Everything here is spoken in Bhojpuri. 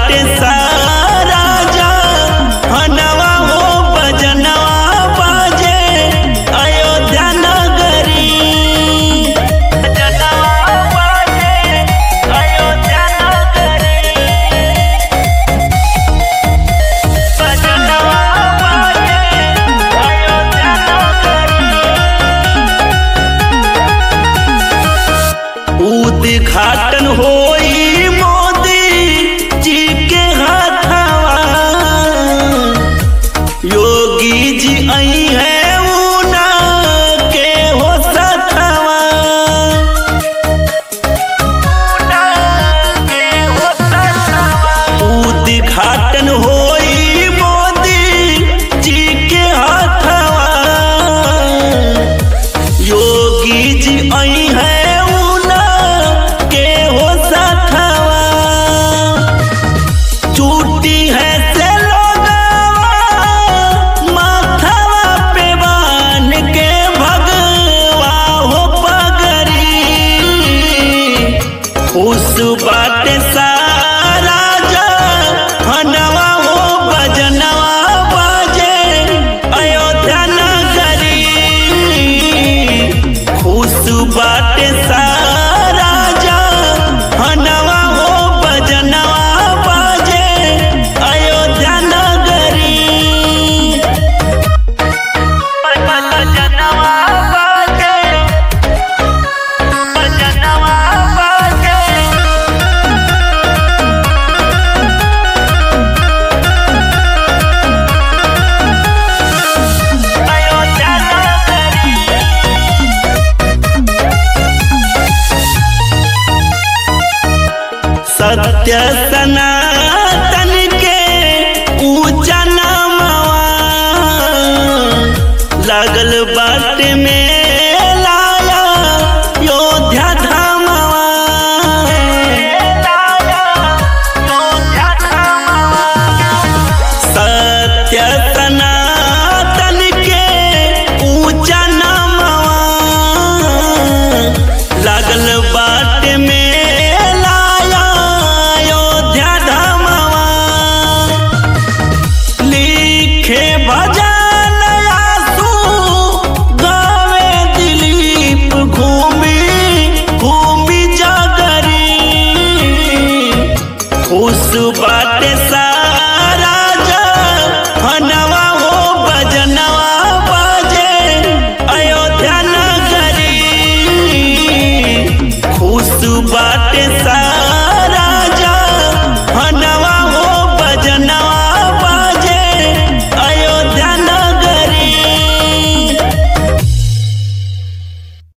बाटे सारा जा हनवा हो बजनवा बाजे अयोध्या नगरी बजनवा बाजे अयोध्या नगरी बजनवा बाजे अयोध्या नगरी उद्घाटन होई मोदी जी के हाथवा योगी जी आई है ऊना के हो सथवा उद्घाटन होई मोदी जी के हाथवा योगी जी आई है ऊना के हो सथवा चूटी है से लोगवा माथवा पे बान के भगवा हो पगरी उस बाटे सारा जा हनवा हो बजनवा बाजे अयोध्या नगरी खुश बाटे सारा जा हनवा हो बजनवा बाजे अयोध्या नगरी बजनवा बाजे बजनवा बाजे अयोध्या नगरी सत्य सनातन के ऊंचा नामवा लागल बाट में लाया योध्या धामवा सत्य सनातन के ऊंचा नामवा लागल बाट में लाया अयोध्या धामवा लिखे भजन आसू गावे दिलीप घूमी घूमी जागरी खुश बाटे सारा जा हनवा हो बजनवा बाजे अयोध्या नगरी खुश बाटे सारा